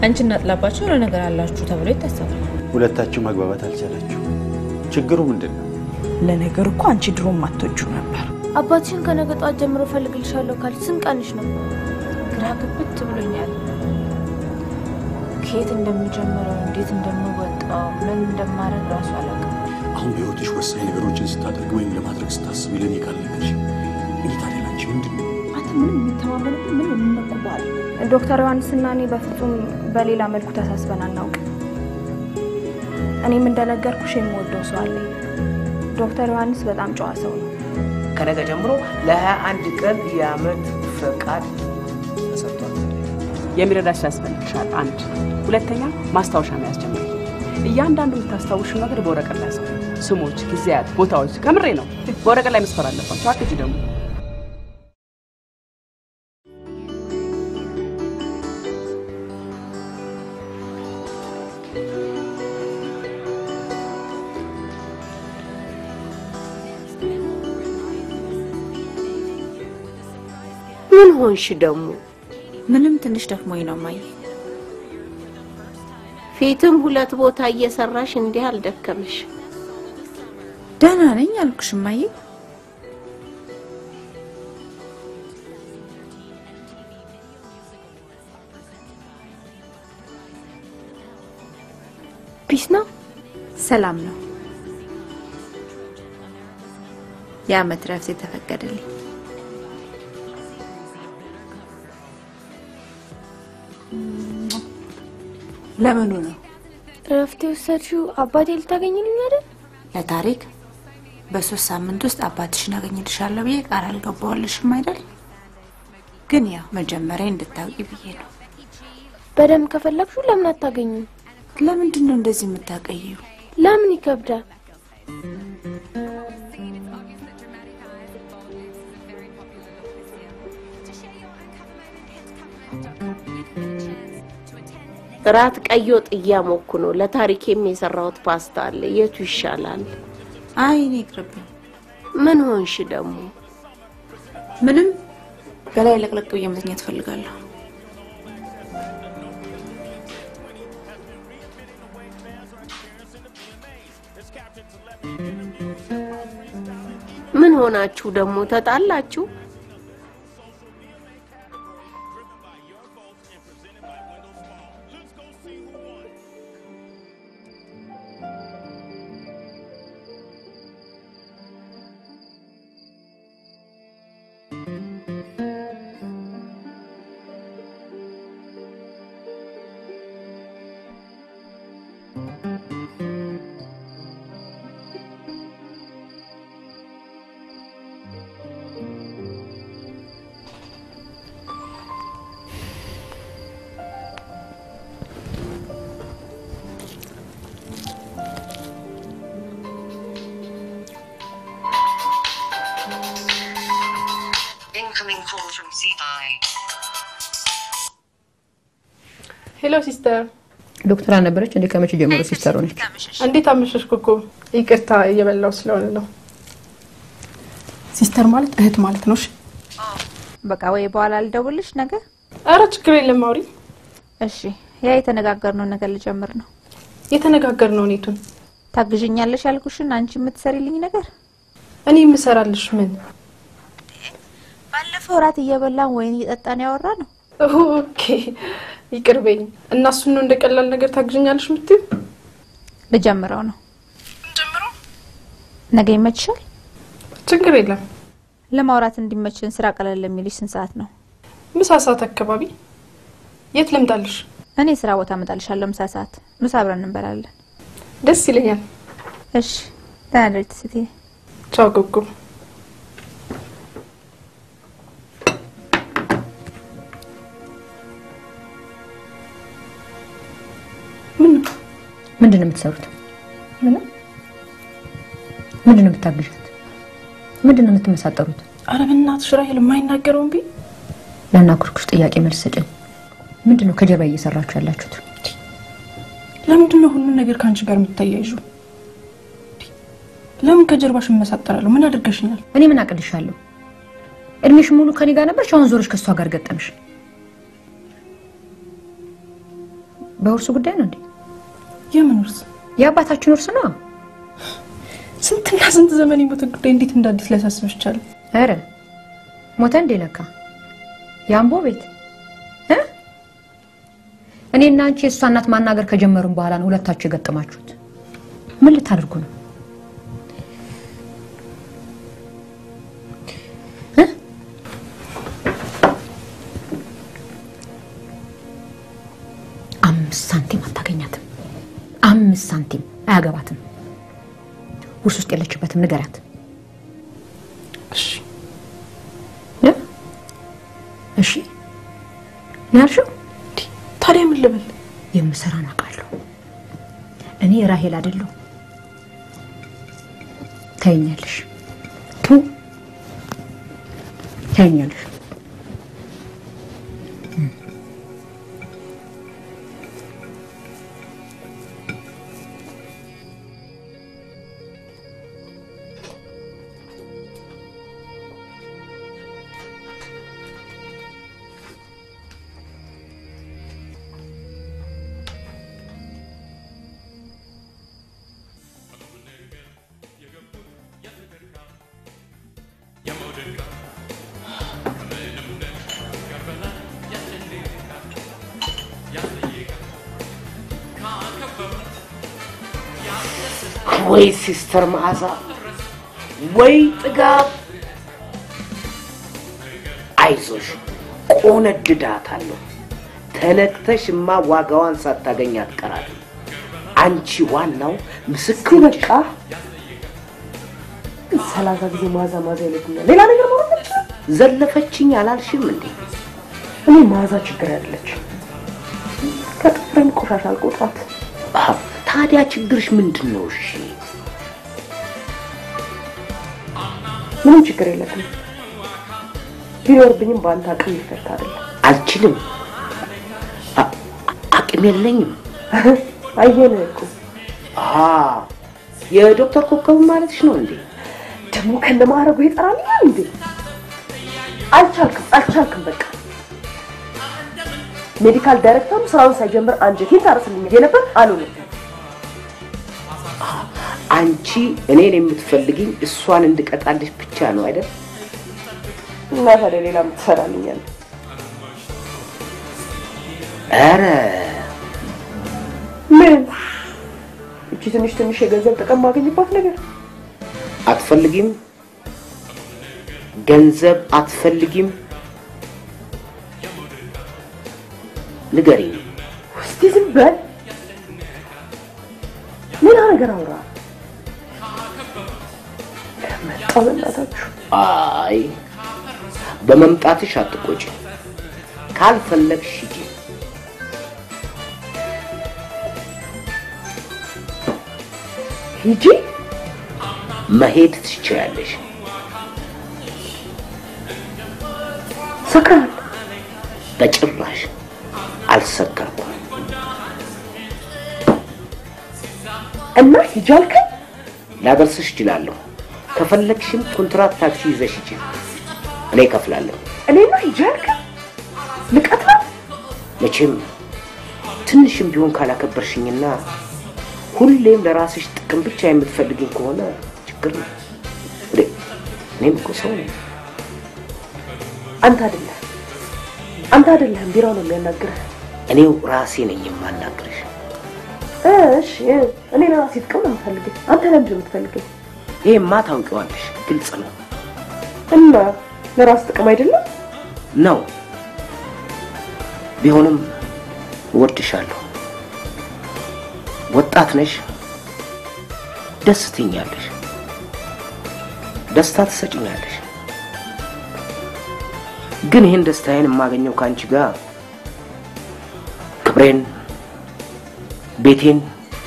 አንቺና ጥላባቸው የሆነ ነገር አላችሁ ተብሎ ይታሰባል። ሁለታችሁ መግባባት አልቻላችሁ። ችግሩ ምንድን ነው? ለነገሩ እኮ አንቺ ድሮም አትወጂው ነበር። አባትሽን ከነገ ጠዋት ጀምሮ ፈልግልሻለሁ ካልሽ ስንት ቀንሽ ነው? ግራ ግብት ብሎኛል። ከየት እንደምጀምረው እንዴት እንደምወጣው ምን እንደማደርግ ራሱ አላውቅም። አሁን በህይወትሽ ወሳኝ ነገሮችን ስታደርግ ወይም ለማድረግ ስታስቢ ለእኔ ካልነገርሽ እኔ ታዲያ ላንቺ ምንድን ነው? አንተ ምንም የሚተማመንብህ ምን የምንመቁባል ዶክተር ዮሐንስና እኔ በፍጹም በሌላ መልኩ ተሳስበን አናውቅም። እኔም እንደነገርኩሽ የምወደው ሰው አለኝ። ዶክተር ዮሐንስ በጣም ጨዋ ሰው ነው። ከነገ ጀምሮ ለ21 ቀን የአመት ፈቃድ ተሰጥቷል። የሚረዳሽ ያስፈልግሻል። አንድ ሁለተኛ ማስታወሻ መያዝ ጀምሪ። እያንዳንዱ የምታስታውሽው ነገር በወረቀት ላይ ሰው ስሞች፣ ጊዜያት፣ ቦታዎች ከምሬ ነው በወረቀት ላይ መስፈር አለባቸው። አትጂ ደግሞ ምን ሆንሽ ደግሞ? ምንም ትንሽ ደክሞኝ ነው ማየ። ፊትም ሁለት ቦታ እየሰራሽ እንዲህ አልደከመሽ? ደህና ነኝ አልኩሽ ማየ። ፒስ ነው። ሰላም ነው። የአመት ረፍት የተፈቀደልኝ ለምኑ ነው? እረፍት የወሰድሽው አባቴ ልታገኝልኝ አይደል? ለታሪክ በሶስት ሳምንት ውስጥ አባትሽን አገኝልሻለሁ ብዬ ቃል አልገባዋልሽም አይደል? ግን ያው መጀመሪያ እንድታውቂ ብዬ ነው። በደንብ ከፈለግሽው ለምን አታገኙም? ለምንድን ነው እንደዚህ የምታቀይው? ለምን ይከብዳል? ጥራት ቀይ ወጥ እያሞኩ ነው። ለታሪኬም የሰራሁት ፓስታ አለ። የቱ ይሻላል? አይ እኔ ይቅርብኝ። ምን ሆንሽ ደግሞ? ምንም በላይ ለቅለቅ ብዬ መተኛት እፈልጋለሁ። ምን ሆናችሁ ደግሞ? ተጣላችሁ? Incoming call from CI. ሄሎ ሲስተር፣ ዶክተር አልነበረች እንዴ? ከመቼ ጀምሮ ሲስተር ሆነች? እንዴት አመሸሽ? ኮኮ ይቅርታ እየበላው ስለሆነ ነው። ሲስተር ማለት እህት ማለት ነው። እሺ በቃ ወይ በኋላ ልደውልሽ ነገ። አረ ችግር የለም አውሪ። እሺ ያ የተነጋገርነው ነገር ልጀምር ነው። የተነጋገርነው ኔቱን ታግዥኛለሽ ያልኩሽን አንቺ የምትሰሪልኝ ነገር እኔ የምሰራልሽ ምን? ባለፈው እራት እየበላን ወይን እየጠጣን ያወራ ነው። ኦኬ ይቅር በይኝ። እና እሱን ነው እንደ ቀላል ነገር ታግዥኛለሽ የምትይው? ልጀምረው ነው። ነገ ይመችሻል? ችግር የለም። ለማውራት እንዲመችን ስራ ቀለል የሚልሽ ስንት ሰዓት ነው? ምሳ ሰዓት አካባቢ። የት ልምጣልሽ? እኔ ስራ ቦታ እመጣልሻለሁ። ምሳ ሰዓት ምሳ አብረን እንበላለን። ደስ ይለኛል። እሺ ደህና ደሪ ትስትዬ። ቻው ጉጉ። ምንድን ነው የምትሰሩት? ምንም ምንድን ነው የምታግዣት? ምንድን ነው የምትመሳጠሩት? አረ በእናትሽ ራሄል የማይናገረውን ቢ ለናኩርኩሽ ጥያቄ መልስ ስጭኝ። ምንድን ነው ከጀርባ እየሰራችሁ ያላችሁት? ለምንድን ነው ሁሉን ነገር ከአንቺ ጋር የምታያይዡ? ለምን ከጀርባሽ እመሳጠራለሁ? ምን አድርገሽኛል? እኔ ምን አቅልሻለሁ? እድሜሽ ሙሉ ከኔ ጋር ነበርሽ፣ አሁን ዞሮሽ ከእሷ ጋር ገጠምሽ። በውርሱ ጉዳይ ነው እንዴ? የምን ውርስ? የአባታችን ውርስ ነው። ስንትና ስንት ዘመን የሞተ ጉዳይ እንዴት እንደ አዲስ ሊያሳስብሽ ቻለ? ኧረ ሞተ እንዴ ለካ የአምቦ ቤት እ? እኔና አንቺ የእሷ እናት ማናገር ከጀመርን በኋላ ነው ሁለታችሁ የገጠማችሁት። ምን ልታደርጉ ነው? እ? አምስት ሳንቲም አታገኛትም። አምስት ሳንቲም አያገባትም። ውርስ ውስጥ የለችበትም። ንገሪያት። እሺ እ? እሺ ነው ያልሽው? ታዲያ ምን ልበል? የምሰራን አውቃለሁ። እኔ ራሄል አይደለሁ። ታይኛለሽ፣ ቱ ታይኛለሽ። ወይ ሲስተር መዓዛ ወይ ጥጋብ፣ አይዞሽ ቆነድዳታለሁ። ተነክተሽማ ዋጋዋን ሳታገኝ አትቀራትም። አንቺ ዋናው ምስክር በቃ ሰላሳ ጊዜ ማዛ ማዛ ይለኛል። ሌላ ነገር ማለት ዘለፈችኝ አላልሽም እንዴ? እኔ ማዛ ችግር ያለች ከጥፍሬም ቆሻሻ አልቆጥራት። አዎ፣ ታዲያ ችግርሽ ምንድን ነው? እሺ ምንም ችግር የለብኝም። ቢኖርብኝም በአንተ አቅም ይፈታ አይደለም። አልችልም፣ አ- አቅም የለኝም። አየነ እኮ አ የዶክተር ኮከቡ ማለትሽ ነው እንዴ? ደግሞ ከነ ማዕረጉ ይጠራልኛል እንዴ? አልቻልክም፣ አልቻልክም። በቃ ሜዲካል ዳይሬክተሩ ስራውን ሳይጀምር አንጀቴን ታረስልኝ ነበር። አልሆነም። አንቺ እኔን የምትፈልጊኝ እሷን እንድቀጣልሽ ብቻ ነው አይደል? እና ታዲያ ሌላ የምትሰራልኛል? ኧረ ምን እቺ ትንሽ ትንሽ የገንዘብ ጥቅም ማገኝባት ነገር አትፈልጊም? ገንዘብ አትፈልጊም? ንገሪኝ። እስቲ ዝም በል። ሌላ ነገር አውራ። መጣ በእናታችሁ። አይ በመምጣትሽ አትቆጪ። ካልፈለግሽ ሂጂ። ሂጂ። መሄድ ትችያለሽ። ሰክራል። በጭራሽ አልሰከርኩም። እና ሂጂ አልከኝ። ላደርስሽ እችላለሁ። ከፈለግሽም ኮንትራት ታክሲ ይዘሽ ሂጂ። እኔ እከፍላለሁ። እኔና ሂጂ አልከኝ። ንቀት ነው። መቼም ትንሽም ቢሆን ካላከበርሽኝና ሁሌም ለራስሽ ጥቅም ብቻ የምትፈልግኝ ከሆነ ችግር ነው። እንዴ እኔም እኮ ሰው ነኝ። አንተ አይደለህ አንተ አይደለህም፣ ቢራው ነው የሚያናግርህ። እኔው ራሴ ነኝ የማናግርሽ። እሺ እኔ ለራሴ ጥቅም ነው የምፈልገኝ። አንተ ለምንድን ነው የምትፈልገኝ? ይሄማ ታውቂዋለሽ፣ ግልጽ ነው እና ለራስ ጥቅም አይደለም ነው። ቢሆንም እወድሻለሁ። ወጣት ነሽ፣ ደስ ትኛለሽ፣ ደስታ ትሰጭኛለሽ። ግን ይህን ደስታዬን የማገኘው ከአንቺ ጋር ክብሬን፣ ቤቴን፣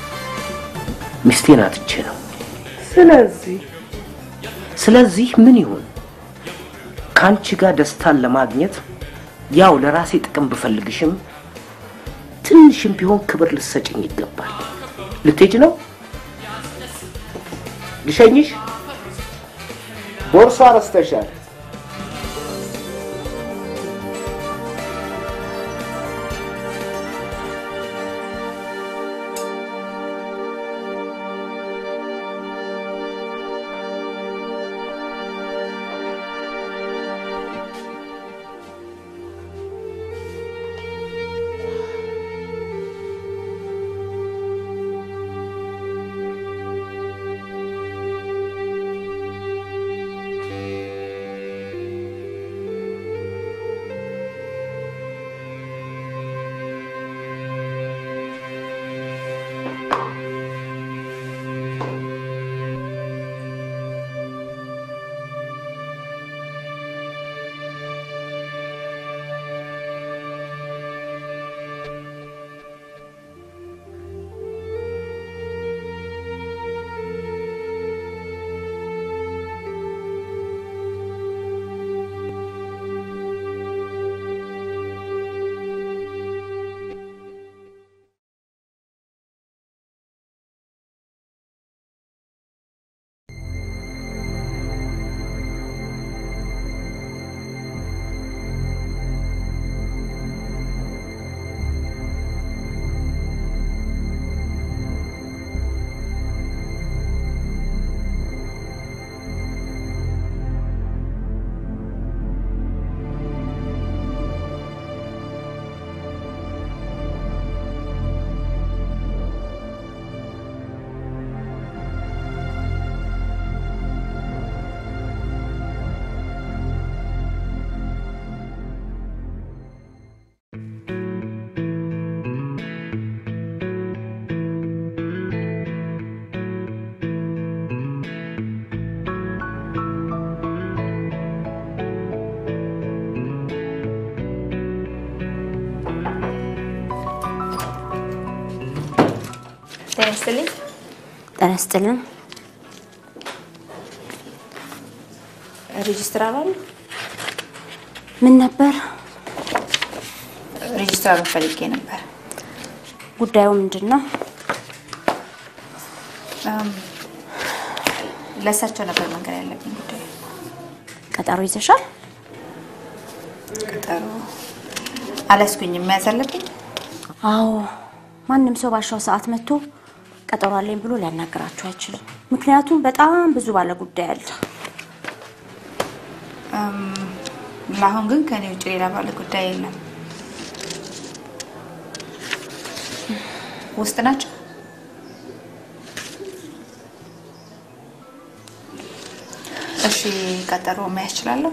ሚስቴን አጥቼ ነው። ስለዚህ ስለዚህ ምን ይሁን ከአንቺ ጋር ደስታን ለማግኘት ያው ለራሴ ጥቅም ብፈልግሽም ትንሽም ቢሆን ክብር ልሰጭኝ ይገባል። ልትሄጂ ነው? ልሸኝሽ? ቦርሷ ረስተሻል። ጤና ይስጥልኝ። ጤና ይስጥልን። ሬጅስትራር አሉ? ምን ነበር? ሬጅስትራሩን ፈልጌ ነበር። ጉዳዩ ምንድን ነው? እም፣ ለእሳቸው ነበር መንገድ ያለብኝ ጉዳይ። ቀጠሮ ይዘሻል? ቀጠሮ አላስኩኝም። መያዝ አለብኝ? አዎ። ማንም ሰው ባሻው ሰዓት መጥቶ ቀጠሮ አለኝ ብሎ ሊያናግራችሁ አይችልም። ምክንያቱም በጣም ብዙ ባለ ጉዳይ አለ። እም፣ ለአሁን ግን ከኔ ውጭ ሌላ ባለ ጉዳይ የለም። ውስጥ ናቸው? እሺ፣ ቀጠሮ መያዝ እችላለሁ?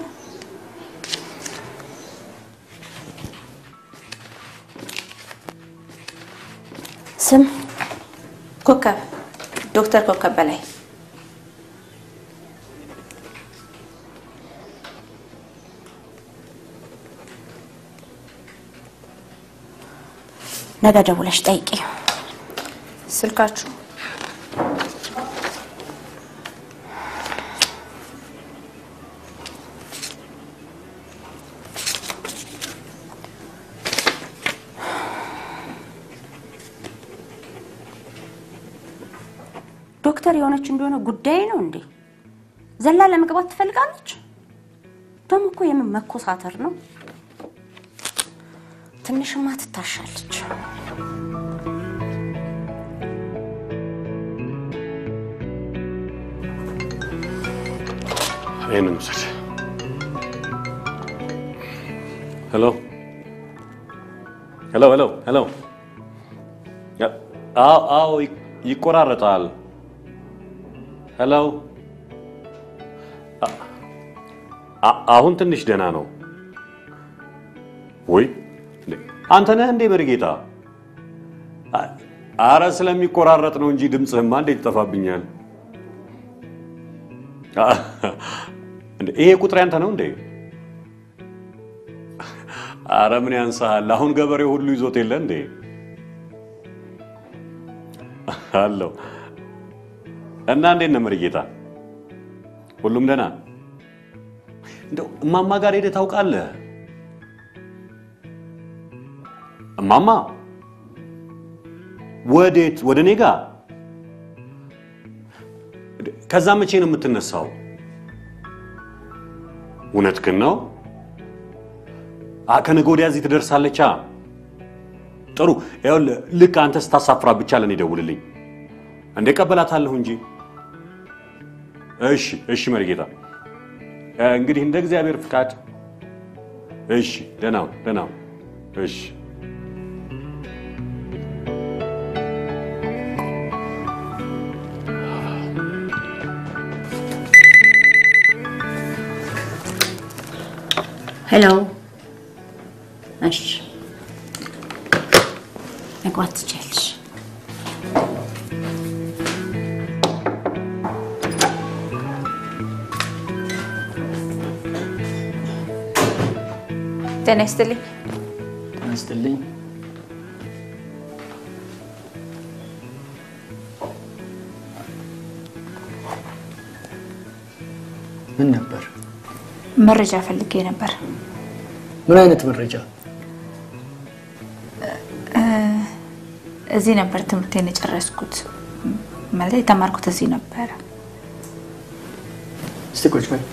ስም ኮከብ፣ ዶክተር ኮከብ በላይ። ነገ ደውለሽ ጠይቂ። ስልካችሁ ዶክተር የሆነች እንደሆነ ጉዳይ ነው እንዴ? ዘላ ለመግባት ትፈልጋለች? ደግሞ እኮ የምን መኮሳተር ነው? ትንሽማ ትታሻለች። ይህንን ውሰድ። ሄሎ ሄሎ ሄሎ ሄሎ። አዎ አዎ፣ ይ- ይቆራረጣል። ሄሎ አ- አ- አሁን ትንሽ ደህና ነው ወይ? እንዴ፣ አንተ ነህ እንዴ በርጌታ? አ- አረ ስለሚቆራረጥ ነው እንጂ ድምፅህማ እንዴት ይጠፋብኛል? አ- እንዴ፣ ይሄ ቁጥር ያንተ ነው እንዴ? አረ ምን ያንሳሃል? አሁን ገበሬው ሁሉ ይዞት የለ እንዴ? አለው እና እንዴት ነው መርጌታ? ሁሉም ደህና? እንደው እማማ ጋር ሄደህ ታውቃለህ? እማማ ወዴት? ወደ እኔ ጋር? ከዛ መቼ ነው የምትነሳው? እውነትህን ነው? አ ከነገ ወዲያ እዚህ ትደርሳለቻ። ጥሩ ይኸውልህ፣ ልክ አንተ ስታሳፍራ ብቻ ለእኔ ደውልልኝ። እንደ ቀበላታለሁ እንጂ። እሺ እሺ፣ መርጌታ እ፣ እንግዲህ እንደ እግዚአብሔር ፍቃድ። እሺ፣ ደህና ሁን፣ ደህና ሁን። እሺ ሄሎ። እሺ፣ መግባት ትችያለሽ። ጤና ይስጥልኝ። ጤና ይስጥልኝ። ምን ነበር? መረጃ ፈልጌ ነበር። ምን አይነት መረጃ? እ፣ እዚህ ነበር ትምህርቴን የጨረስኩት። ማለት የተማርኩት እዚህ ነበረ። እስቲ ቁጭ በይ።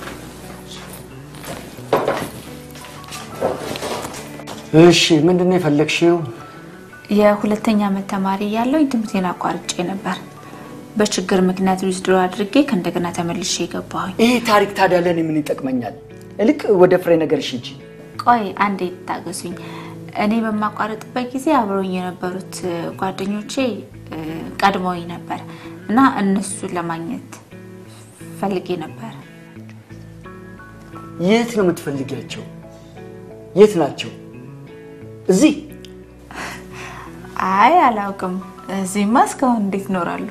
እሺ፣ ምንድን ነው የፈለግሽው? የሁለተኛ ዓመት ተማሪ እያለሁ ትምህርቴን አቋርጬ ነበር። በችግር ምክንያት ዊዝድሮ አድርጌ ከእንደገና ተመልሼ የገባሁኝ። ይሄ ታሪክ ታዲያ ለእኔ ምን ይጠቅመኛል? እልቅ ወደ ፍሬ ነገርሽ ሂጂ። ቆይ አንዴ ታገሱኝ። እኔ በማቋረጥበት ጊዜ አብረውኝ የነበሩት እ፣ ጓደኞቼ እ፣ ቀድመውኝ ነበር እና እነሱን ለማግኘት ፈልጌ ነበር። የት ነው የምትፈልጊያቸው? የት ናቸው? እዚህ አይ አላውቅም። እዚህማ እስካሁን እንዴት ይኖራሉ?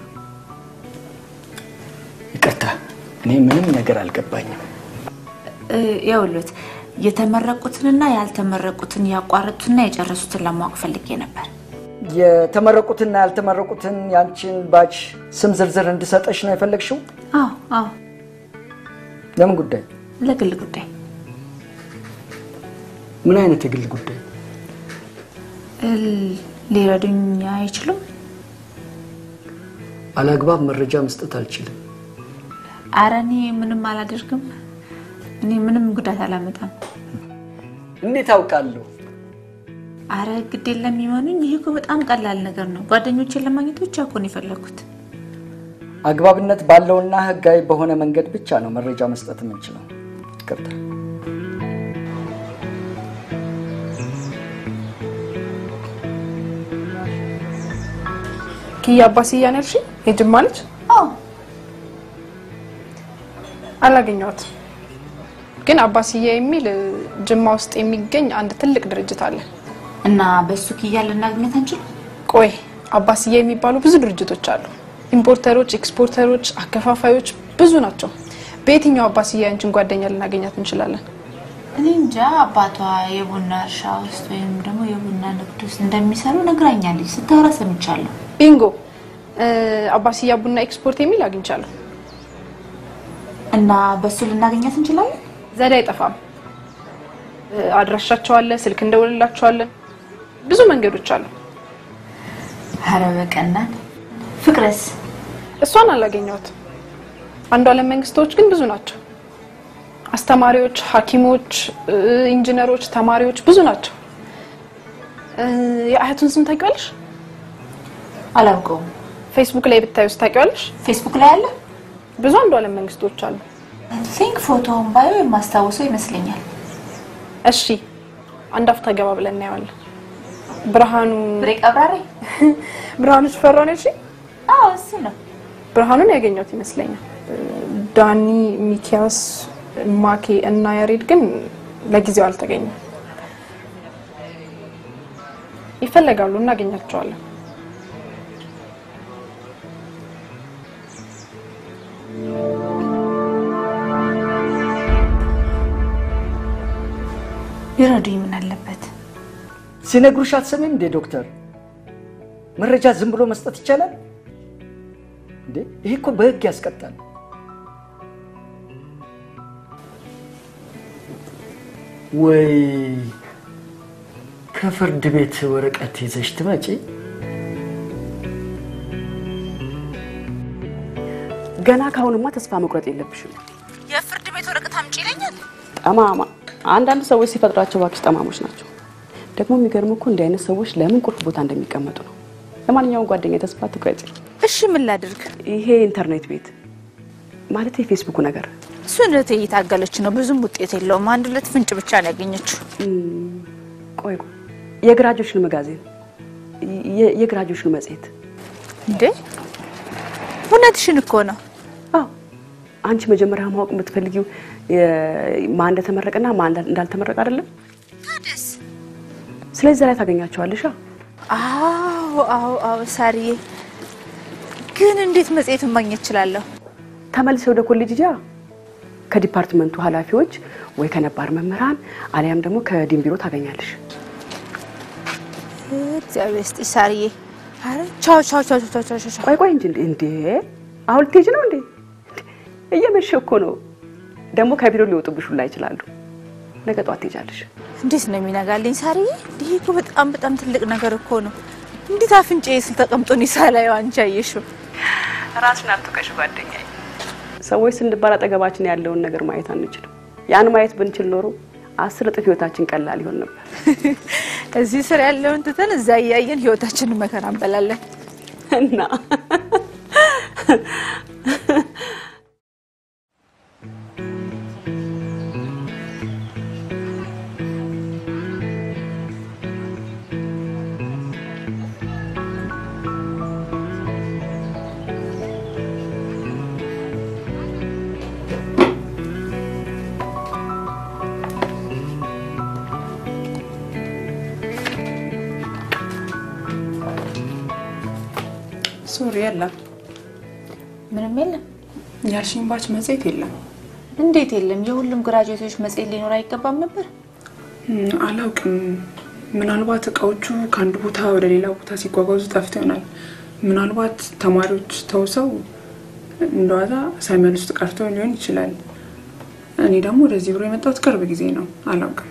ይቅርታ፣ እኔ ምንም ነገር አልገባኝም። እ፣ ይኸውልዎት የተመረቁትንና ያልተመረቁትን ያቋረጡትና የጨረሱትን ለማወቅ ፈልጌ ነበር። የተመረቁትና ያልተመረቁትን ያንቺን ባች ስም ዝርዝር እንድሰጠሽ ነው የፈለግሽው? አዎ አዎ፣ ለምን ጉዳይ? ለግል ጉዳይ ምን አይነት የግል ጉዳይ? ል- ሊረዱኝ አይችሉም? አላግባብ መረጃ መስጠት አልችልም። አረ እኔ ምንም አላደርግም። እኔ ምንም ጉዳት አላመጣም። እንዴት አውቃለሁ? አረ ግድ የለም ይመኑኝ። ይህ እኮ በጣም ቀላል ነገር ነው። ጓደኞቼን ለማግኘት ብቻ እኮ ነው የፈለግኩት። አግባብነት ባለውና ህጋዊ በሆነ መንገድ ብቻ ነው መረጃ መስጠት የምንችለው። ይቅርታ። ኪያ አባስያን ያልሽ የጅማ ልጅ? አዎ። አላገኘኋትም፣ ግን አባስያ የሚል እ, ጅማ ውስጥ የሚገኝ አንድ ትልቅ ድርጅት አለ እና በሱ ኪያ ልናገኘት አንችልም? ቆይ አባስያ የሚባሉ ብዙ ድርጅቶች አሉ። ኢምፖርተሮች፣ ኤክስፖርተሮች፣ አከፋፋዮች ብዙ ናቸው። በየትኛው አባስያ ያንችን ጓደኛ ልናገኛት እንችላለን? እኔ እንጃ። አባቷ የቡና እርሻ ውስጥ ወይም ደግሞ የቡና ንግድ ውስጥ እንደሚሰሩ ነግራኛለች። ስታወራ ሰምቻለሁ። ቢንጎ እ፣ አባስያ ቡና ኤክስፖርት የሚል አግኝቻለሁ። እና በሱ ልናገኛት እንችላለን? ዘዴ አይጠፋም። እ፣ አድራሻቸው አለ፣ ስልክ እንደውልላቸዋለን። ብዙ መንገዶች አሉ። አረ በቀናት ፍቅረስ? እሷን አላገኘኋትም። አንዱ አለም መንግስቶች ግን ብዙ ናቸው። አስተማሪዎች፣ ሐኪሞች፣ እ፣ ኢንጂነሮች፣ ተማሪዎች ብዙ ናቸው። እ፣ የአያቱን ስም ታውቂዋለሽ? አላውቀውም። ፌስቡክ ላይ ብታዩስ ታውቂዋለሽ? ፌስቡክ ላይ አለ። ብዙ አንዱ አለም መንግስቶች አሉ። ቲንክ ፎቶውን ባየው የማስታውሰው ይመስለኛል። እሺ አንድ አፍታ ገባ ብለን እናየዋለን። ብርሃኑ ብሬ ቀብራሬ ብርሃኑ ሽፈራ ነው። እሺ አዎ እሱ ነው። ብርሃኑን ያገኘሁት ይመስለኛል። ዳኒ፣ ሚኪያስ፣ ማኬ እና ያሬድ ግን ለጊዜው አልተገኙም። ይፈለጋሉ፣ እናገኛቸዋለን። ቢረዱኝ ምን አለበት? ሲነግሩሽ አትሰሚም እንዴ ዶክተር? መረጃ ዝም ብሎ መስጠት ይቻላል እንዴ? ይሄ እኮ በህግ ያስቀጣል። ወይ ከፍርድ ቤት ወረቀት ይዘሽ ትመጪ። ገና ካሁንማ ተስፋ መቁረጥ የለብሽም። የፍርድ ቤት ወረቀት አምጪ ይለኛል። ጠማማ አንዳንድ ሰዎች ሲፈጥሯቸው እባክሽ ጠማሞች ናቸው። ደግሞ የሚገርም እኮ እንዲህ አይነት ሰዎች ለምን ቁልፍ ቦታ እንደሚቀመጡ ነው። ለማንኛውም ጓደኛ ተስፋ ትቁረጪ። እሺ ምን ላድርግ? ይሄ ኢንተርኔት ቤት ማለት የፌስቡኩ ነገር እሱን እህቴ እየታገለች ነው። ብዙም ውጤት የለውም። አንድ ሁለት ፍንጭ ብቻ ነው ያገኘችው። ቆይ ቆይ፣ የግራጆችን መጋዜን የ- የግራጆችን መጽሔት እንዴ እውነትሽን እኮ ነው። አዎ አንቺ መጀመሪያ ማወቅ የምትፈልጊው የ- ማን እንደተመረቀና ማን እንዳልተመረቀ አይደለም? ታደስ ስለዚህ ላይ ታገኛቸዋለሽ። አዎ አዎ አዎ ሳርዬ፣ ግን እንዴት መጽሔቱን ማግኘት እችላለሁ? ተመልሰ ወደ ኮሌጅ ጃ ከዲፓርትመንቱ ኃላፊዎች ወይ ከነባር መምህራን አሊያም ደግሞ ከዲን ቢሮ ታገኛለሽ። እግዚአብሔር ይስጥሽ ሳርዬ። አረ ቻው ቻው ቻው ቻው ቻው ቻው። ቆይ ቆይ እንጂ እንዴ እንዴ አሁን ልትሄጂ ነው እንዴ? እየመሸ እኮ ነው። ደግሞ ከቢሮ ሊወጡብሽ ሁላ ይችላሉ። ነገ ጠዋት ትሄጃለሽ። እንዴት ነው የሚነጋልኝ ሳርዬ? ይሄ እኮ በጣም በጣም ትልቅ ነገር እኮ ነው። እንዴት አፍንጬ ስል ተቀምጦ እኔ ሳላየው አንቺ አየሽው? ራስሽን አትውቀሽ ጓደኛዬ። ሰዎች ስንባል አጠገባችን ያለውን ነገር ማየት አንችልም። ያን ማየት ብንችል ኖሮ አስር እጥፍ ህይወታችን ቀላል ይሆን ነበር። እዚህ ስር ያለውን ትተን እዛ እያየን ህይወታችንን መከራ እንበላለን እና ሶሪ የለም፣ ምንም የለም። ያልሽኝ ባች መጽሔት የለም። እንዴት የለም? የሁሉም ግራጁዌቶች መጽሔት ሊኖር አይገባም ነበር? እም፣ አላውቅም። ምናልባት እቃዎቹ ከአንድ ቦታ ወደ ሌላ ቦታ ሲጓጓዙ ጠፍቶ ይሆናል። ምናልባት ተማሪዎች ተውሰው እንደዋዛ ሳይመልሱት ቀርቶ ሊሆን ይችላል። እኔ ደግሞ ወደዚህ ብሎ የመጣሁት ቅርብ ጊዜ ነው፣ አላውቅም።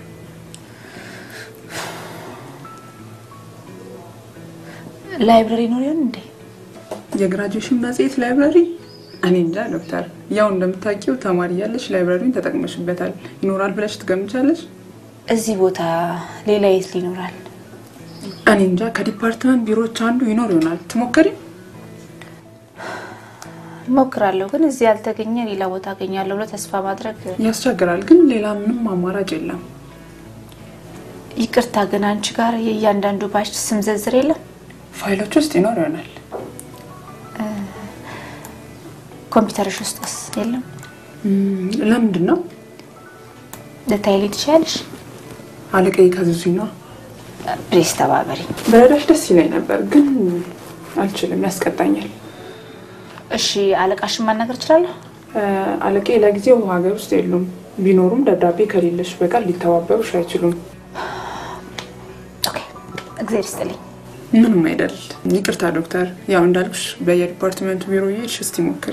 ላይብረሪ ኖር ይሆን እንዴ? የግራጁዌሽን መጽሔት ላይብረሪ? እኔ እንጃ ዶክተር። ያው እንደምታውቂው ተማሪ ያለሽ ላይብረሪን ተጠቅመሽበታል። ይኖራል ብለሽ ትገምቻለሽ? እዚህ ቦታ ሌላ የት ሊኖራል? እኔ እንጃ። ከዲፓርትመንት ቢሮዎች አንዱ ይኖር ይሆናል። ትሞክሪ? ሞክራለሁ፣ ግን እዚህ ያልተገኘ ሌላ ቦታ አገኛለሁ ብሎ ተስፋ ማድረግ ያስቸግራል። ግን ሌላ ምንም አማራጭ የለም። ይቅርታ፣ ግን አንቺ ጋር የእያንዳንዱ ባች ስም ዝርዝር የለም? ፋይሎች ውስጥ ይኖር ይሆናል። ኮምፒውተርሽ ውስጥስ የለም? ለምንድን ነው? ልታይልኝ ትችያለሽ? አለቃዬ ካዘዙኝ ነው። ፕሬስ ተባበሪ። በረዳሽ ደስ ይለኝ ነበር፣ ግን አልችልም፣ ያስቀጣኛል። እሺ፣ አለቃሽን ማናገር እችላለሁ? አለቃዬ ለጊዜው ሀገር ውስጥ የሉም። ቢኖሩም ደብዳቤ ከሌለሽ በቀር ሊተባበሩሽ አይችሉም። እግዜር ይስጥልኝ። ምንም አይደል። ይቅርታ ዶክተር። ያው እንዳልኩሽ በየዲፓርትመንቱ ቢሮ እየሄድሽ እስቲ ሞክሪ።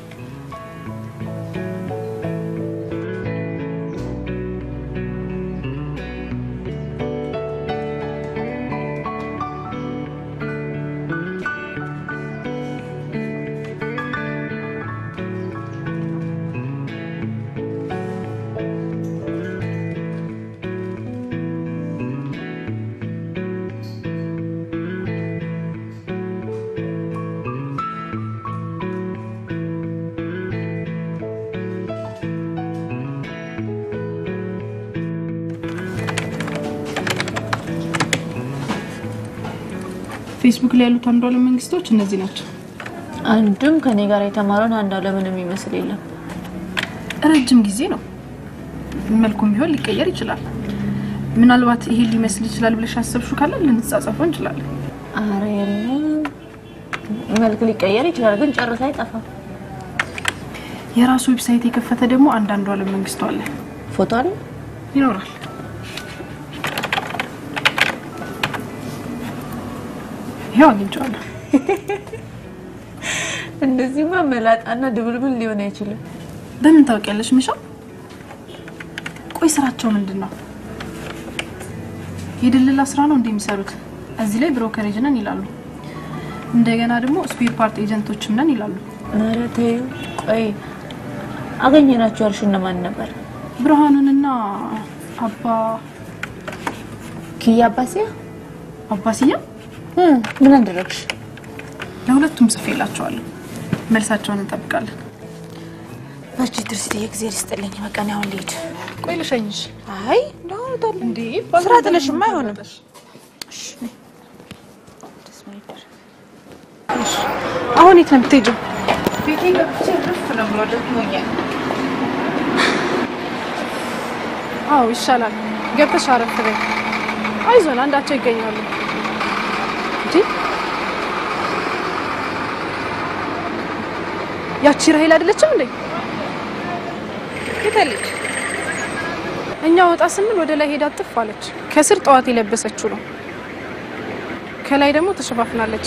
ፌስቡክ ላይ ያሉት አንዱ አለም መንግስቶች እነዚህ ናቸው። አንዱም ከኔ ጋር የተማረውን አንዱ አለምን የሚመስል የለም። ረጅም ጊዜ ነው። መልኩም ቢሆን ሊቀየር ይችላል። ምናልባት ይሄ ሊመስል ይችላል ብለሽ አሰብሹ ካለ ልንጻጸፈው እንችላለን። አረ የለም፣ መልክ ሊቀየር ይችላል፣ ግን ጨርስ አይጠፋም። የራሱ ዌብሳይት የከፈተ ደግሞ አንዳንዱ አለም መንግስቱ አለ። ፎቶ አለ ይኖራል። ይሄው አግኝቼዋለሁ። እንደዚህማ መላጣና ድብልብል ሊሆን አይችልም። በምን ታውቂያለሽ ሚሻ? ቆይ ስራቸው ምንድን ነው? የድልላ ስራ ነው እንደሚሰሩት። እዚህ ላይ ብሮከሬጅ ነን ይላሉ። እንደገና ደግሞ ስፔር ፓርት ኤጀንቶችም ነን ይላሉ። ኧረ ተይው። ቆይ አገኘናቸው ያልሽ እነማን ነበር? ብርሃኑንና አባ ኪያ አባሲያ አባሲያ ምን አደረግሽ? ለሁለቱም ጽፌላቸዋለሁ። መልሳቸውን እንጠብቃለን። በርቺ ትርስት የእግዜር ይስጥልኝ። በቃ እኔ አሁን ልሂድ። ቆይ ልሸኝሽ። አይ እንደሆነ ታለ እንዴ ስራ ጥለሽማ አይሆንም። አሁን የት ነው የምትሄጂው? ቤቴ ገብቼ ረፍ ነው ብሎ ደክሞኛል። አዎ ይሻላል። ገብተሽ አረፍ በይ። አይዞን አንዳቸው ይገኛሉ። እንጂ ያቺ ራሄል አይደለችም እንዴ? የታለች? እኛ ወጣ ስንል ወደ ላይ ሄዳ ጥፍ አለች። ከስር ጠዋት የለበሰችው ነው። ከላይ ደግሞ ተሸፋፍናለች።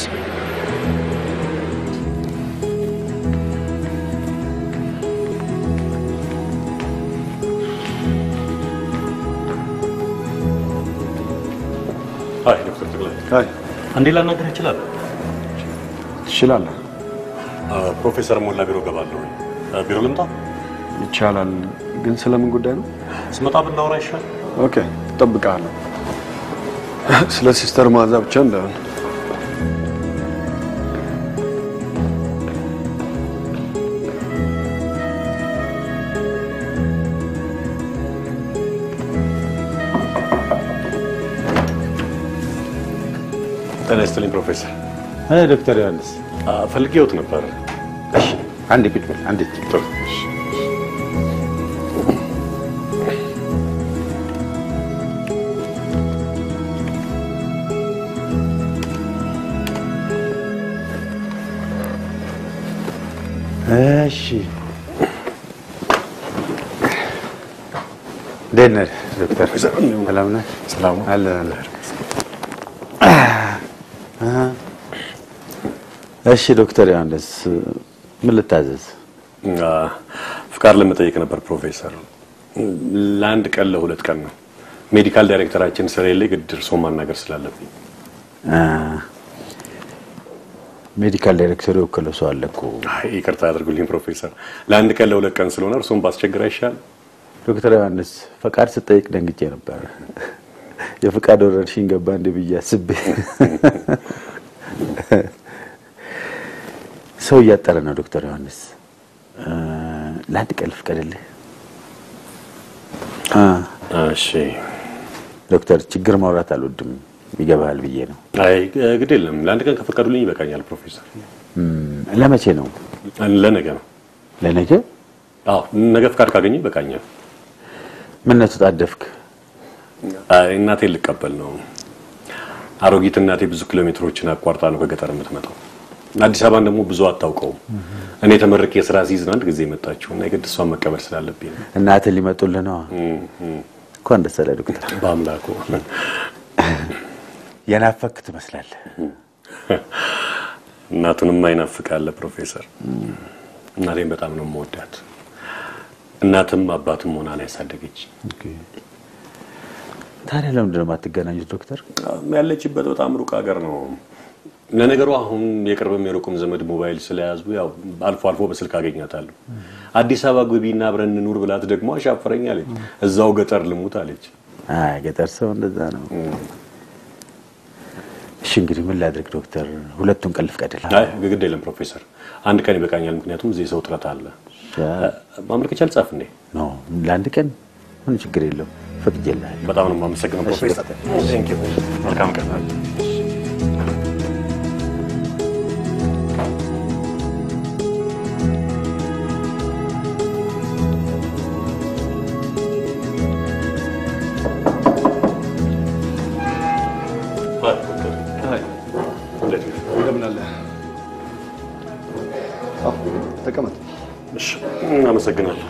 አይ ዶክተር ተክላይ አይ አንዴ ላናገር እችላለሁ? ትችላለህ። ፕሮፌሰር ሞላ ቢሮ ገባለሁ። ቢሮ ልምጣ? ይቻላል። ግን ስለምን ጉዳይ ነው? ስመጣ ብናወራ ይሻል። ኦኬ፣ እጠብቅሃለሁ። ስለ ሲስተር ማዛ ብቻ እንዳይሆን። ጤና ይስጥልኝ ፕሮፌሰር። ዶክተር ዮሐንስ ፈልጌዎት ነበር። እሺ፣ አንዴ ቁጭ በል። አንዴ ጥሩ። እሺ፣ እንዴት ነህ ዶክተር? ሰላም ነህ? ሰላም አለን አለን። እሺ ዶክተር ዮሐንስ ምን ልታዘዝ? አ፣ ፍቃድ ለመጠየቅ ነበር ፕሮፌሰር። ለአንድ ቀን ለሁለት ቀን ነው። ሜዲካል ዳይሬክተራችን ስለሌለ ግድ እርስዎን ማናገር ስላለብኝ አ፣ ሜዲካል ዳይሬክተሩ የወከለው ሰው አለ እኮ። አይ፣ ይቅርታ ያድርጉልኝ ፕሮፌሰር። ለአንድ ቀን ለሁለት ቀን ስለሆነ እርስዎን ባስቸግር አይሻል? ዶክተር ዮሐንስ ፈቃድ ስጠይቅ ደንግጬ ነበር። የፍቃድ ወረርሽኝ ገባ እንደ ብዬ አስቤ ሰው እያጠረ ነው። ዶክተር ዮሐንስ አ፣ ለአንድ ቀን ልፍቀድልህ? አ፣ እሺ ዶክተር ችግር ማውራት አልወድም ይገባሃል ብዬ ነው። አይ ግድ የለም ለአንድ ቀን ከፈቀዱልኝ ይበቃኛል ፕሮፌሰር። እም፣ ለመቼ ነው? ለነገ ነው። ለነገ? አዎ ነገ ፍቃድ ካገኘ ይበቃኛል። ምን ነው ተጣደፍክ? አይ እናቴን ልቀበል ነው። አሮጊት እናቴ ብዙ ኪሎ ሜትሮችን አቋርጣ ነው ከገጠር የምትመጣው። አዲስ አበባን ደግሞ ብዙ አታውቀውም። እኔ ተመርቄ የስራ ሲይዝን አንድ ጊዜ መጣችሁ እና የግድ እሷን መቀበል ስላለብኝ ነው። እናትህ ሊመጡልህ ነዋ። እንኳን ደስ አለህ ዶክተር። በአምላኩ የናፈክ ትመስላለህ። እናቱንም አይናፍቃለ ፕሮፌሰር። እናቴን በጣም ነው የምወዳት። እናትም አባትም ሆና ነው ያሳደገች። ታዲያ ለምንድን ነው የማትገናኙት ዶክተር? ያለችበት በጣም ሩቅ ሀገር ነው። ለነገሩ አሁን የቅርብም የሩቁም ዘመድ ሞባይል ስለያዙ ያው አልፎ አልፎ በስልክ አገኛታለሁ። አዲስ አበባ ግቢና አብረን እንኑር ብላት ደግሞ አሻፈረኝ አለች። እዛው ገጠር ልሙት አለች። አይ ገጠር ሰው እንደዛ ነው። እሺ እንግዲህ ምን ላድርግ ዶክተር? ሁለቱን ቀን ልፍቀድልህ? አይ ግድ የለም ፕሮፌሰር፣ አንድ ቀን ይበቃኛል። ምክንያቱም እዚህ ሰው ጥረት አለ። ማመልከቻ ልጻፍ እንዴ? ኖ ለአንድ ቀን ምን ችግር የለው ፈቅጄልሃል። በጣም ነው የማመሰግነው ፕሮፌሰር። ቴንክ ዩ። መልካም ቀን። እንደምን አለ? አዎ፣ ተቀመጥ። እሺ፣ አመሰግናለሁ።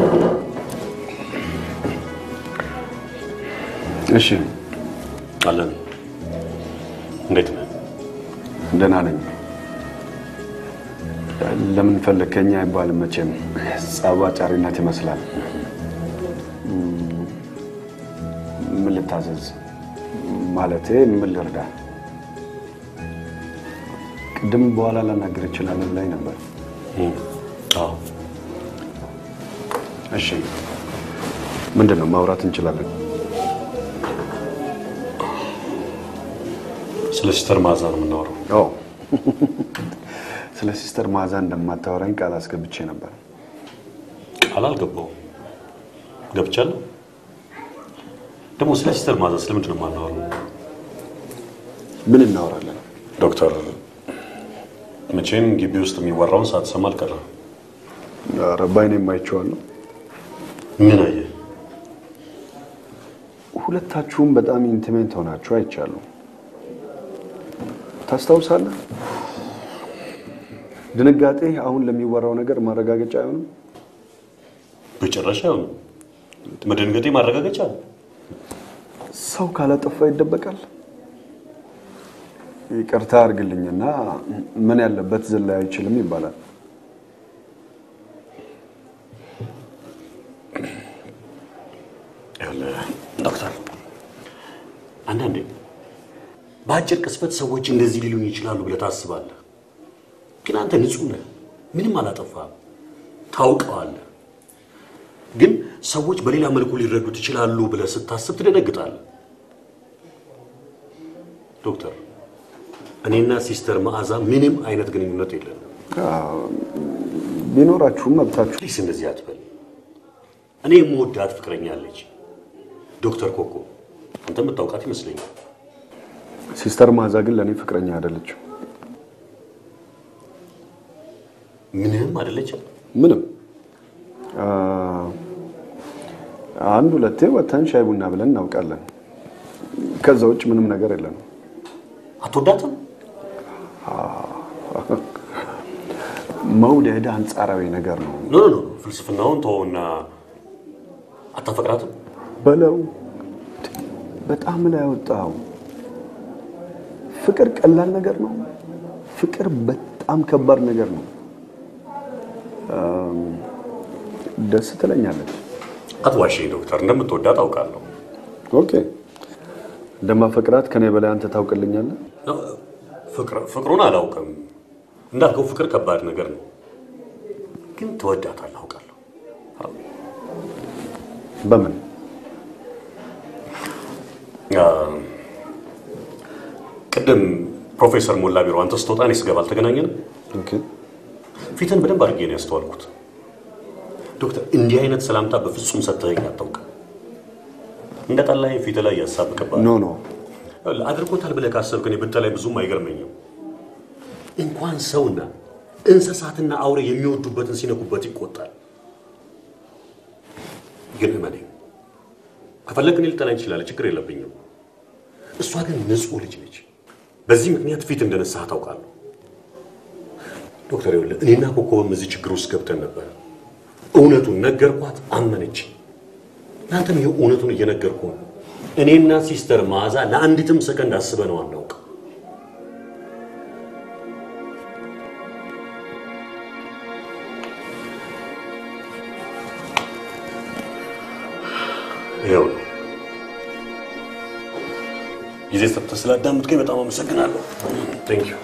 እሺ፣ አለን። እንዴት ነህ? ደህና ነኝ። ለምን ፈለግከኝ አይባልም መቼም ጸብ አጫሪነት ይመስላል። ምን ልታዘዝ? ማለቴ ምን ልርዳ? ቅድም በኋላ ላናገር እችላለሁ ብላኝ ነበር። አዎ። እሺ፣ ምንድን ነው ማውራት እንችላለን? ስለ ሲስተር ማዛ ነው የምናወራው። አዎ፣ ስለ ሲስተር ማዛ እንደማታወራኝ ቃል አስገብቼ ነበር። ቃል አልገባውም። ገብቻለሁ። ደግሞ ስለ ሲስተር ማዛ ስለምንድን ነው የማናወራው? ምን እናወራለን? ዶክተር መቼም ግቢ ውስጥ የሚወራውን ሳትሰማ አልቀረም። ኧረ ባይኔም አይቼዋለሁ። ምን አየህ? ሁለታችሁም በጣም ኢንቲሜት ሆናችሁ አይቻለሁ። ታስታውሳለህ? ድንጋጤ አሁን ለሚወራው ነገር ማረጋገጫ አይሆንም? በጭራሽ አይሆንም። መደንገጤ ማረጋገጫ ነው። ሰው ካላጠፋ ይደበቃል? ይቅርታ አድርግልኝና ምን ያለበት ዝላይ አይችልም ይባላል። ይኸውልህ ዶክተር፣ አንዳንዴ በአጭር ቅስበት ሰዎች እንደዚህ ሊሉኝ ይችላሉ ብለህ ታስባለህ። ግን አንተ ንጹህ ነህ፣ ምንም አላጠፋህም፣ ታውቀዋለህ። ግን ሰዎች በሌላ መልኩ ሊረዱት ይችላሉ ብለህ ስታስብ ትደነግጣለህ። ዶክተር፣ እኔና ሲስተር መዓዛ ምንም አይነት ግንኙነት የለንም። ቢኖራችሁም መብታችሁ። ፕሊስ እንደዚህ አትበል። እኔ የምወዳት ፍቅረኛ አለች፣ ዶክተር ኮኮ። አንተ የምታውቃት ይመስለኛል። ሲስተር ማዛ ግን ለእኔ ፍቅረኛ አይደለችም። ምንም አይደለችም። ምንም አ፣ አንድ ሁለቴ ወተን ሻይ ቡና ብለን እናውቃለን። ከዛ ውጭ ምንም ነገር የለንም። አትወዳትም? መውደድ አንጻራዊ ነገር ነው ኖ ኖ ኖ፣ ፍልስፍናውን ተወውና አታፈቅራትም? በለው። በጣም ላይ ያወጣው ፍቅር ቀላል ነገር ነው። ፍቅር በጣም ከባድ ነገር ነው። አም፣ ደስ ትለኛለች። አትዋሽኝ ዶክተር፣ እንደምትወዳት አውቃለሁ። ኦኬ፣ እንደማፈቅራት ከኔ በላይ አንተ ታውቅልኛለህ። ፍቅር- ፍቅሩን አላውቅም። እንዳልከው ፍቅር ከባድ ነገር ነው፣ ግን ትወዳታለህ አውቃለሁ። በምን አ፣ ቅድም ፕሮፌሰር ሞላ ቢሮ አንተ ስትወጣ እኔ ስገባ አልተገናኘንም? ፊትን በደንብ አድርጌ ነው ያስተዋልኩት። ዶክተር፣ እንዲህ አይነት ሰላምታ በፍጹም ሰጥተኸኝ አታውቅም። እንደ ጠላኝ ፊት ላይ ያሳብቅባል። ኖ ኖ አድርጎታል ብለህ ካሰብክ እኔ ብጠላይ ብዙም አይገርመኝም። እንኳን ሰውና እንስሳትና አውሬ የሚወዱበትን ሲነኩበት ይቆጣል። ግን እመነኝ፣ ከፈለግ እኔ ልጠላኝ ትችላለህ፣ ችግር የለብኝም። እሷ ግን ንጹሕ ልጅ ነች። በዚህ ምክንያት ፊት እንደነሳህ ታውቃለሁ። ዶክተር ይኸውልህ፣ እኔና ኮከብም እዚህ ችግር ውስጥ ገብተን ነበር። እውነቱን ነገርኳት፣ አመነች። እናንተም ይኸው እውነቱን እየነገርኩ ነው። እኔና ሲስተር መዓዛ ለአንዲትም ሰከንድ አስበነው አናውቅ። ይኸው ነው። ጊዜ ሰጥተህ ስላዳመጥከኝ በጣም አመሰግናለሁ። ቴንክ ዩ።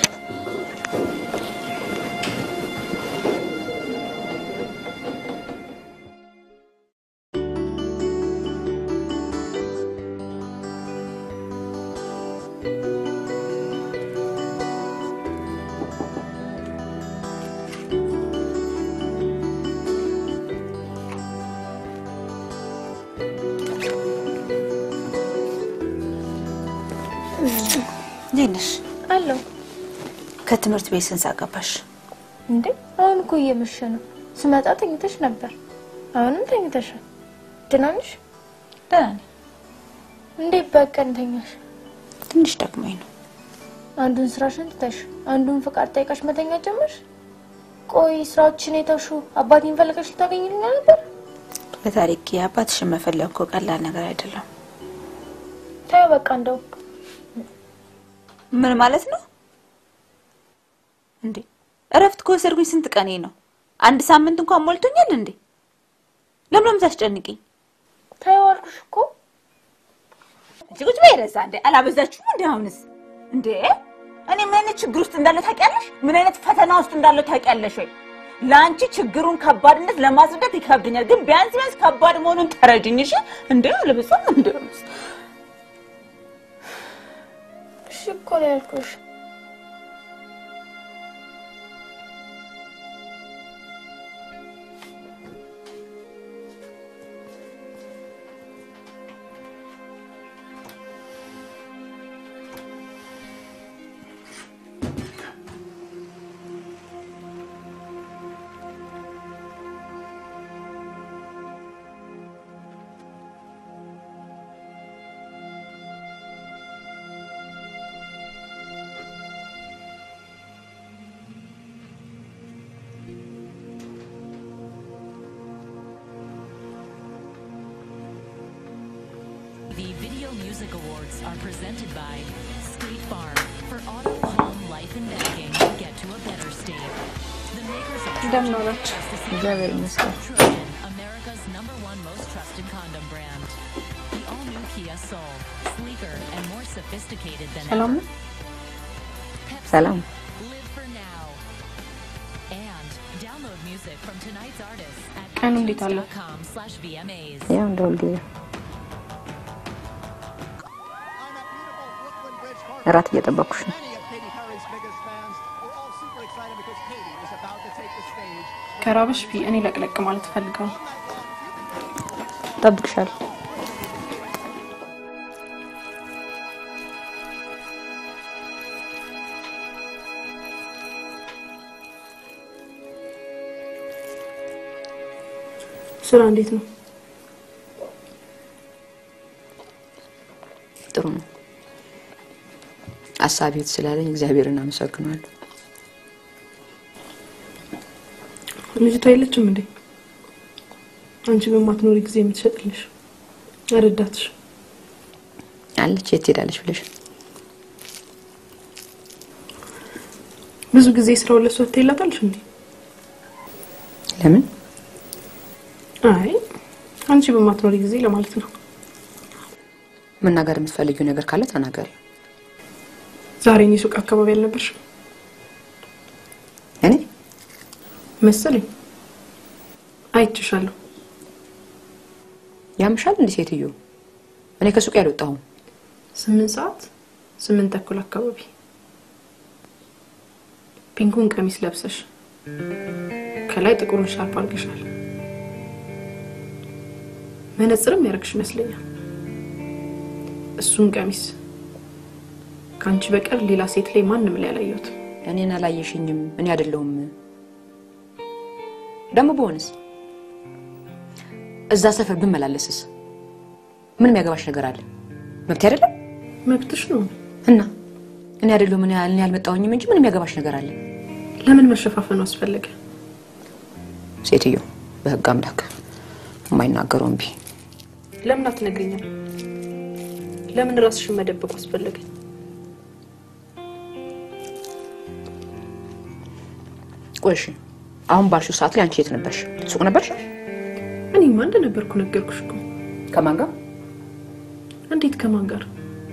እንዴት ነሽ? አለሁ። ከትምህርት ቤት ስንት ሰዓት ገባሽ? እንዴ አሁን እኮ እየመሸ ነው። ስመጣ ተኝተሽ ነበር። አሁንም ተኝተሻል። ደህና ነሽ? ደህና ነኝ። እንዴት በቀን ተኛሽ? ትንሽ ደክሞኝ ነው። አንዱን ስራሽን ትተሽ አንዱን ፍቃድ ጠይቀሽ መተኛ ጀመርሽ? ቆይ ስራዎችን የተውሹ አባቴን ፈልገሽ ልታገኝልኝ ነበር? በታሪክ የአባትሽን መፈለግ እኮ ቀላል ነገር አይደለም። ታዩ በቃ እንደው ምን ማለት ነው እንዴ? እረፍት ከወሰድኩኝ ስንት ቀኔ ነው? አንድ ሳምንት እንኳን ሞልቶኛል እንዴ? ለምን ነው የምታስጨንቂኝ? ታዩ አልኩሽ እኮ እንጂ ቁጭ በይ ረዛ እንዴ አላበዛችሁም እንዴ? አሁንስ እንዴ እኔ ምን አይነት ችግር ውስጥ እንዳለ ታውቂያለሽ? ምን አይነት ፈተና ውስጥ እንዳለ ታውቂያለሽ ወይ? ለአንቺ ችግሩን ከባድነት ለማስረዳት ይከብደኛል፣ ግን ቢያንስ ቢያንስ ከባድ መሆኑን ተረጅኝ እሺ? እንዴ አለበዛም እንዴ? እሺ እኮ ነው ያልኩሽ። The Video Music Awards are presented by State Farm. For auto, home, life, and banking, get to a better state. The makers of እንደምን ዋላችሁ? እግዚአብሔር ይመስገን። Trojan, America's number one most trusted condom brand. The all-new Kia Soul, sleeker and more sophisticated than ሰላም ever. ነው? ሰላም Live for now. And download music from tonight's artists at ቀኑ እንዴት አለ? com slash VMAs. ያው እንደ ሁልጊዜ እራት እየጠበኩሽ ነው። ከራበሽ ቢ እኔ ለቅለቅ ማለት እፈልጋለሁ። እጠብቅሻለሁ። ስራ እንዴት ነው? ጥሩ ነው። አሳቢት ስላለኝ እግዚአብሔርን አመሰግናለሁ። ልጅቷ የለችም እንዴ? አንቺ በማትኖሪ ጊዜ የምትሸጥልሽ ረዳትሽ አለች። የት ሄዳለች ብለሽ ብዙ ጊዜ ስራውን ለእሷ ትይላታለሽ እንዴ? ለምን? አይ አንቺ በማትኖሪ ጊዜ ለማለት ነው። መናገር የምትፈልጊው ነገር ካለ ተናገሪ። ዛሬ እኔ ሱቅ አካባቢ አልነበርሽም እኔ መሰለኝ። አይችሻለሁ። ያምሻል እንዲህ ሴትዮ? እኔ ከሱቅ ያልወጣሁም። ስምንት ሰዓት ስምንት ተኩል አካባቢ ፒንኩን ቀሚስ ለብሰሽ ከላይ ጥቁሩን ሻርፕ አድርገሻል። መነጽርም ያደርግሽ ይመስለኛል። እሱን ቀሚስ ከአንቺ በቀር ሌላ ሴት ላይ ማንም ላይ አላየሁትም። እኔን አላየሽኝም። እኔ አይደለሁም። ደግሞ በሆነስ እዛ ሰፈር ብመላለስስ ምን የሚያገባሽ ነገር አለ? መብት አይደለም? መብትሽ ነው። እና እኔ አይደለሁም እኔ እኔ አልመጣሁኝም እንጂ ምን የሚያገባሽ ነገር አለ? ለምን መሸፋፈኑ አስፈለገ? ሴትዮ በህግ አምላክ የማይናገሩ እምቢ። ለምን አትነግሪኝም? ለምን ራስሽን መደበቁ አስፈለገ? ቆይ እሺ፣ አሁን ባልሽው ሰዓት ላይ አንቺ የት ነበርሽ? ሱቅ ነበርሽ? እኔማ እንደነበርኩ ነገርኩሽ እኮ። ከማን ጋር? እንዴት ከማን ጋር?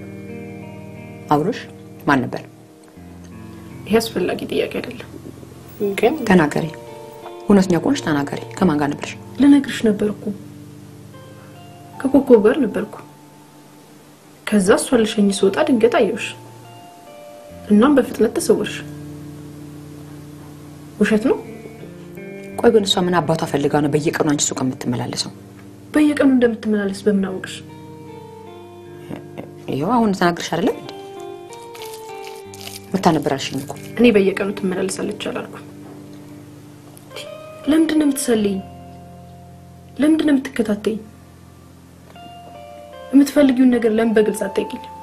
አብሮሽ ማን ነበር? ይሄ አስፈላጊ ጥያቄ አይደለም። ግን ተናገሪ። እውነተኛ ከሆንሽ ተናገሪ። ከማን ጋር ነበርሽ? ልነግርሽ ነበር እኮ ከኮከብ ጋር ነበርኩ። ከዛ እሷ ልሸኝ ስወጣ ድንገት አየሁሽ። እናም በፍጥነት ተሰወርሽ። ውሸት ነው? ቆይ ግን እሷ ምን አባቷ ፈልጋ ነው በየቀኑ አንቺ ሱቅ የምትመላለሰው? በየቀኑ እንደምትመላለስ በምን አወቅሽ? ይኸው አሁን ተናግርሽ አይደለም እንዴ? መታ ነበር አልሽኝ እኮ። እኔ በየቀኑ ትመላለሳለች አላልኩም። ለምንድን ነው የምትሰልይኝ? ለምንድን ነው የምትከታተይኝ? የምትፈልጊውን ነገር ለምን በግልጽ አትጠይቂኝ?